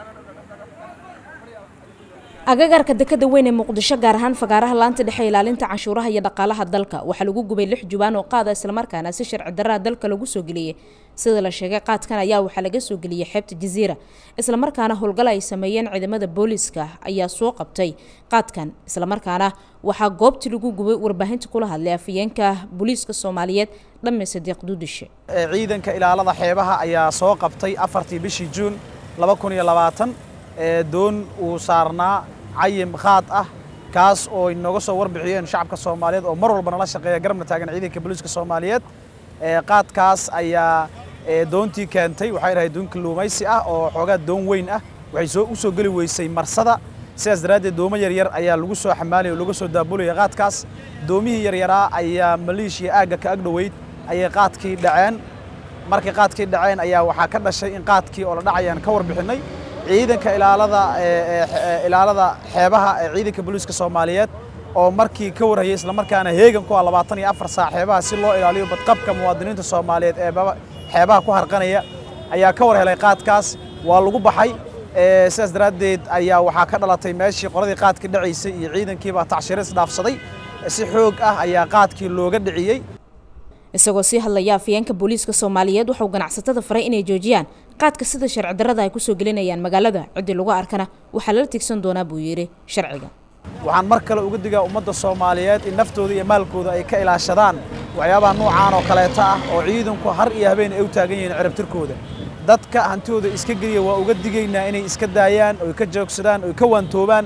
agagarka dekada weyn ee muqdisho gaar ahaan fagaaraha laanta dhexe ilaalinta canshuuraha iyo dhaqaalaha dalka waxaa lagu gubay lix jubaan oo qaada islamarkaana si sharci darraha dalka lagu soo geliyey sida la sheegay qaadkan ayaa waxaa laga soo geliyey xeebta jaziira islamarkaana howlgal ay sameeyeen ciidamada booliiska ayaa soo qabtay qaadkan islamarkaana waxaa goobtii lagu gubay warbaahinta kula hadlay afayeenka booliiska soomaaliyeed dhamme sadiiq duudishe ciidanka ilaalada xeebaha ayaa soo qabtay afartii bishii juun laba kun iyo labaatan ee doon uu saarnaa cayim khaad ah kaas oo inooga soo warbixiyeen shacabka soomaaliyeed oo mar walba nala shaqeeya garabna taagan ciidanka booliiska soomaaliyeed qaadkaas ayaa doontii keentay waxay dhahay doon kalluumaysi ah oo xoogaa doon weyn ah waxay soo u soo geli weysay marsada sidaas daraaddeed doomo yaryar ayaa lagu soo xamaalaya oo laga soo daabulaya qaadkaas doomihii yaryaraa ayaa maleeshiya aagga ka agdhoweyd ayay qaadkii dhaceen markay qaadkii dhaceen ayaa waxaa ka dhashay in qaadkii oo la dhacayaan ka warbixinnay ciidanka ilaalada ilaalada xeebaha ee ciidanka booliiska soomaaliyeed oo markii ka warhayay islamarkaana heegan ku ah labaatan iyo afar saac xeebaha si loo ilaaliyo badqabka muwaadiniinta soomaaliyeed ee xeebaha ku harqanaya ayaa ka war helay qaadkaas waa lagu baxay sidaas daraaddeed ayaa waxaa ka dhalatay meeshii qoladii qaadkii dhacaysay iyo ciidankiibaa tacshiro isdhaafsaday si xoog ah ayaa qaadkii looga dhiciyey isagoo sii hadlaya afayeenka booliiska soomaaliyeed waxauu ganacsatada faray inay joojiyaan qaadka sida sharci darrada ay kusoo gelinayaan magaalada ciddii lagu arkana waxaa lala tigsan doonaa buu yidhi sharciga waxaan mar kale uga digaa ummadda soomaaliyeed in naftooda iyo maalkooda ay ka ilaashadaan waxyaabaha nuucaan oo kaleeta ah oo ciidanku har iyo habeen ay u taagan yihiin cirabtirkooda dadka hantidooda iska geliya waa uga digaynaa inay iska daayaan oy ka joogsadaan oy ka waantoobaan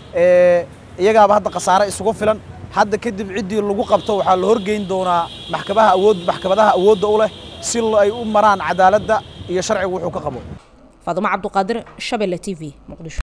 iyagaaba hadda khasaare isugu filan hadda kadib ciddii lagu qabto waxaa la horgeyn doonaa maxkamaha awood maxkamadaha awoodda u leh si ay u maraan cadaaladda iyo sharcigu wuxuu ka qabo faadumo cabduqaadir shabelle t v muqdisho